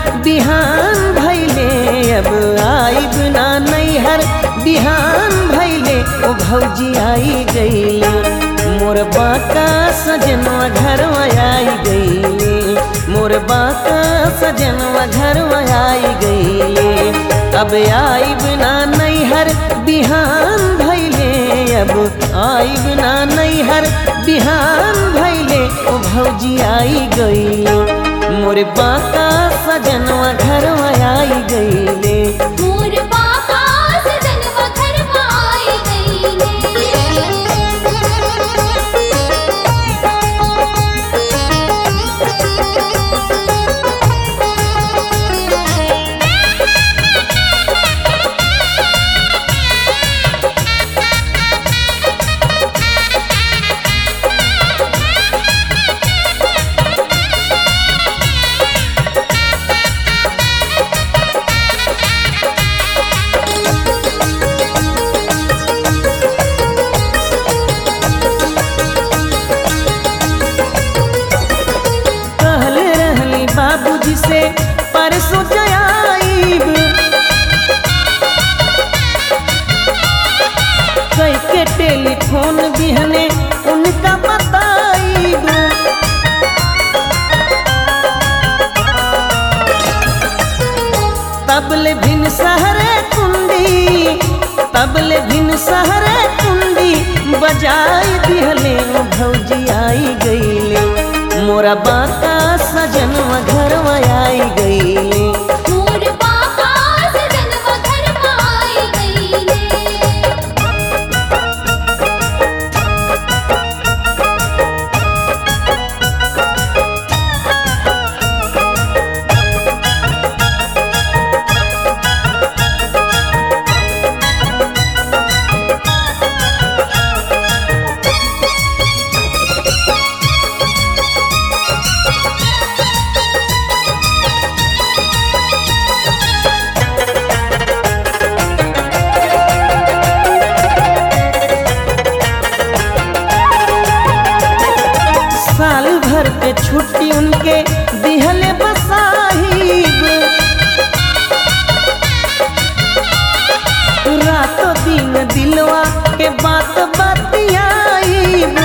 बिहान भैले अब आइब ना नैहर बिहान भैले ओ भौजी आई गईले मोर बाका सजनवा घरवा आई गईले मोर बाका सजनवा घरवा आई गईले अब आइब ना नैहर बिहान भैले अब आइब ना नैहर बिहान भैले ओ भौजी आई गईले मोर बाका सजनवा घरवा आई गईले मोर बाका सजनवा घरवा आई गईले कहल रहली बाबूजी से परसों जयाईब कई के टेलीफोन बिहने उनका बताईब तबले भिन सहरे कुंडी तबले भिन सहरे कुंडी बजाई दिहले ओ भौजी आई गईले मोरा बाका सजनवा घरवा आई गईले मोर बाका सजनवा घरवा आई गईले साल भर के छुट्टी उनके दिहले बसाहिब रातों दिन दिलवा के बात बतियाईब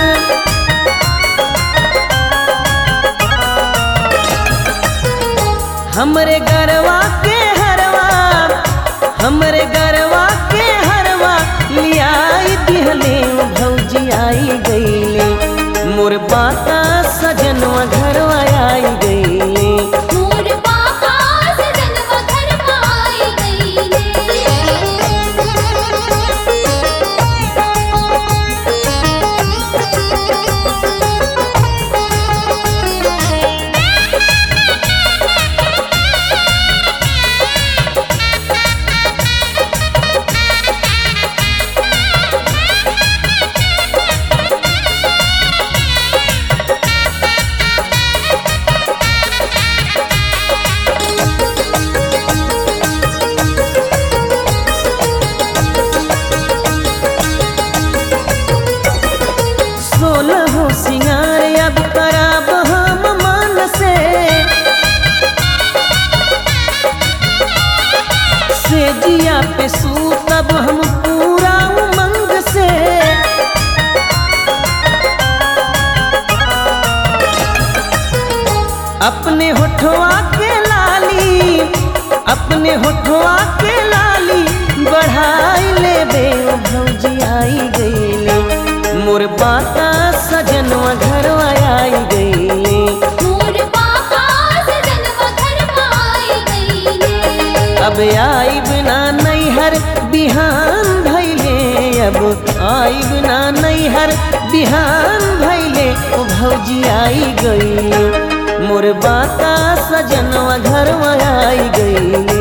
हमरे गरवा के हरवा हमरे गरवा के हरवा लियाई दिहले ओ भौजी आई गईले मोर बाका सजनवा घरवा आई गईले मोर बाका सजनवा घरवा आई गईले सोलह सिंगार अब कराब हम मन से से जिया पे सूतब हम पूरा उमंग से अपने होठवा के लाली अपने होठवा के लाली बढ़ाई ले बे ओ भौजी आई गईले मोर बाका सजनवा घरवा आई गईले मोर बाका सजनवा घरवा आई गईले अब आई बिना नैहर बिहान भैले अब आई बिना नैहर बिहान भैले ओ भौजी आई गईले मोर बाका सजनवा घरवा आई गईले